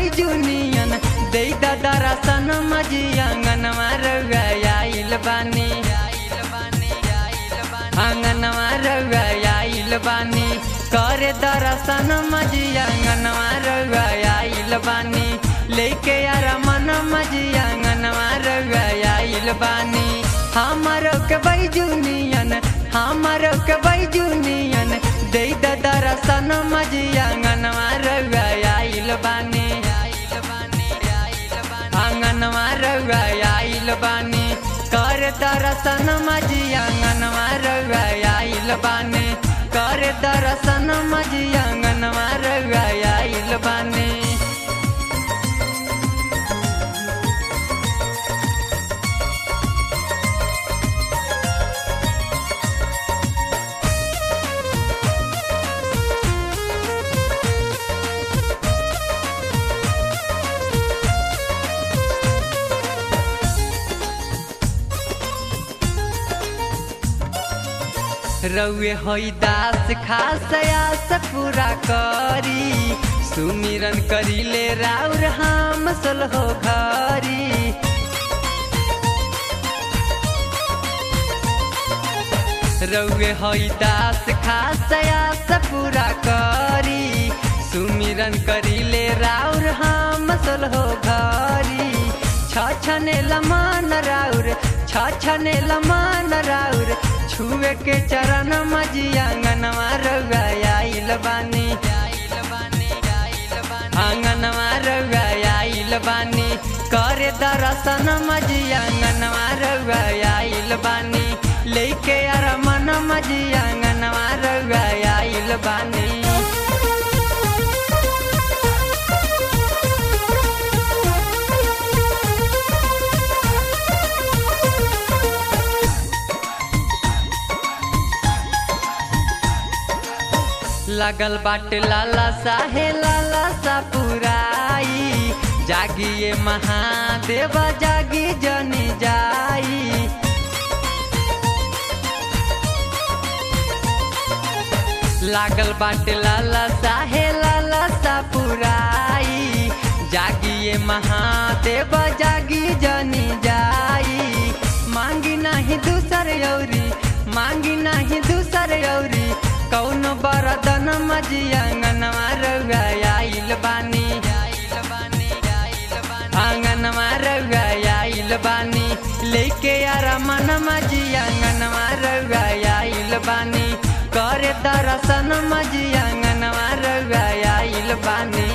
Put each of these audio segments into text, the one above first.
बैजुनियन दे दरसन मजी आंगनवा रउआ आइल बानी आंगनवा रउआ आइल बानी करे दरसन मजी आंगनवा रउआ आइल बानी लेके यार मन मजी आंगनवा रउआ आइल बानी हमारो के बैजुनियन हमारो के बैजुनियन दे दरसन मजी आंगनवा रउआ आइल बानी आंगनवा रउआ आइल बानी कर दरसन मजी आंगनवा रउआ आइल बानी कर दरसन मजी आंगनवा रउआ आइल बानी रउए होई दास खास आस पूरा करी सुमिरन करीले राउर हम हो घरी रउए होई दास खास आस पूरा करी सुमिरन करीले राउर हम हो घरी छछने लमान राउर छछने लमान राउर छुए के चरण मजी आंगनवा रउआ आइल बानी आंगनवा रउआ आइल बानी करे दरसन मजी आंगनवा रउआ आइल बानी लेके यार मन मजी आंगनवा रउआ आइल बानी लगल बाटे लाला साहे लाला सा पुराई जागिए महादेव जागी जनी जाई लागल बाटे लाला साहे लाला सा पुराई जागिए महादेव जागी जनी जाई मांगी नहीं दूसर यौरी मांगी नहीं दूसर यौरी कौन बरदन मजी आंगनवा रउआ आइल बानी आंगनवा रउआ आइल बानी लेके यार मन मजी आंगनवा रउआ आइल बानी करे दरसन मजी आंगनवा रउआ आइल बानी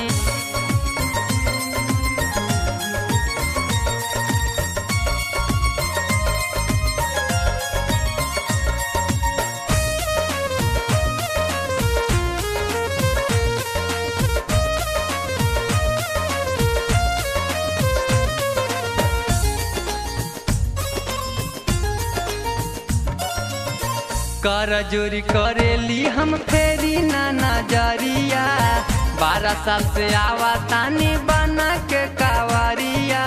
कर जोरी करेली हम फेरी ना नजरिया बारह साल से आवा तानी बना के कावरिया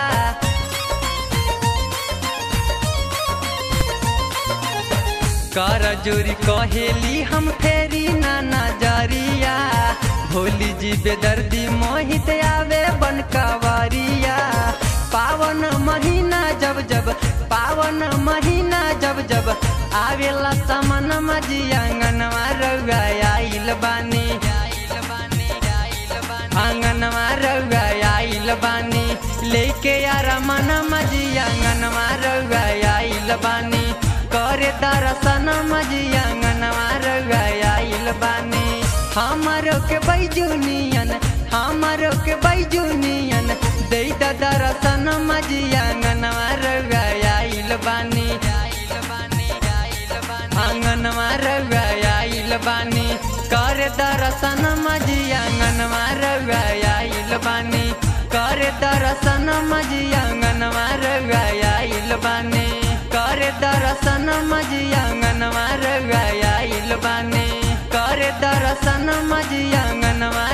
कर जोरी कहेली हम फेरी ना नजरिया भोली जी बेदर्दी मोहित आवे बन कावरिया पावन महीना जब जब पावन महीना जब जब आवेला समन मजी आंगनवा रउआ आइल बानी आंगनवा रउआ आइल बानी लेके यार मन मजी आंगनवा रउआ आइल बानी करे दरसन मजी आंगनवा रउआ आइल बानी हमारो के बैजुनियन हमारो के बैजुनियन दे दरसन मजी आंगनवा रउआ आइल बानी आंगनवा रउआ आइल बानी करे दरसन मजी आंगनवा रउआ आइल बानी करे दरसन मजी आंगनवा रउआ आइल बानी करे दरसन मजी आंगनवा रउआ आइल बानी करे दरसन मजी आंगनवा